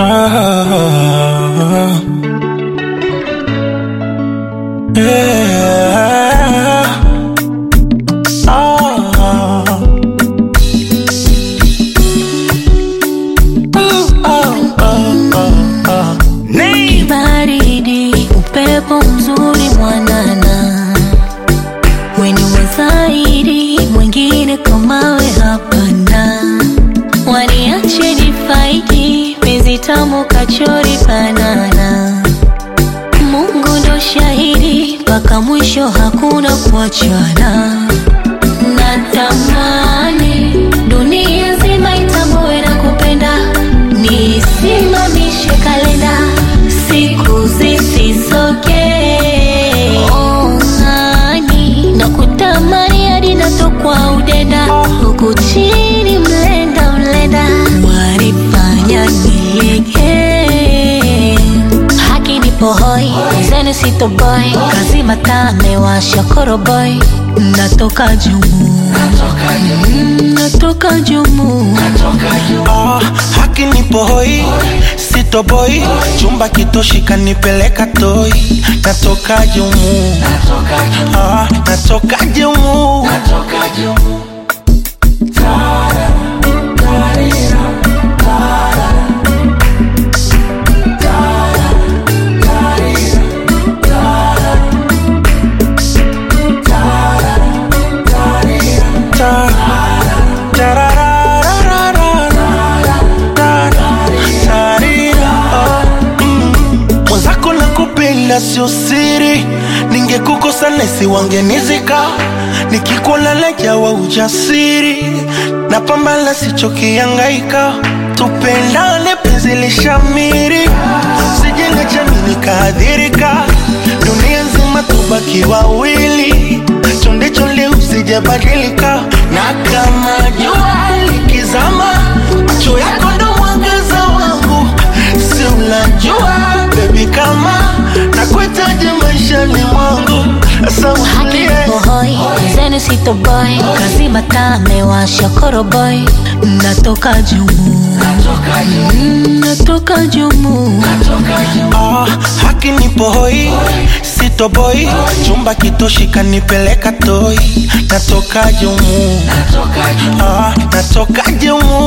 Ah, yeah. Ah. Ah, ah, ah, ah. baridi, upepo mzuri mwanana, weni wa zaidi, mwingine kamawe hapana. Waniache nifaidi, penzi tamu kachori banana. Mungu ndo shahidi, mpaka mwisho hakuna kuachana. Natamani dunia nzima itambue na kupenda, nisimamishe kalenda, siku zisisoke. Oh, nani nakutamani hadi natokwa udenda, huku chini mlenda mlenda, wanifanya nilegee haki nipo hoi zenu sito boy kazi mataa mewasha koroboy natoka jumu Mm, natoka jumu Ah, haki nipo hoi sito boy chumba kitoshi kanipeleka toi natoka jumu ah, natoka jumu Ta- tararararara, ta- tarira, oh, mm. mwenzako na kupenda sio siri ningekukosa nesi wangenizika nikikuona najawa ujasiri na pambala sichokiangaika tupendane penzi lishamiri sijenge chami nikaadhirika dunia nzima tubaki wawili chonde chonde usijabadilika na kama jua likizama macho yako ndo mwangaza wangu si unajua bebi kama nakuhitaji maishani mwangu sasa haki utulie nipo hoi zenu sito boy kazi mataa mewasha koroboy natoka jumu Mm, natoka jumu Ah, haki nipo hoi sito boy chumba kitoshi kanipeleka toi natoka jumu ah, natoka jumu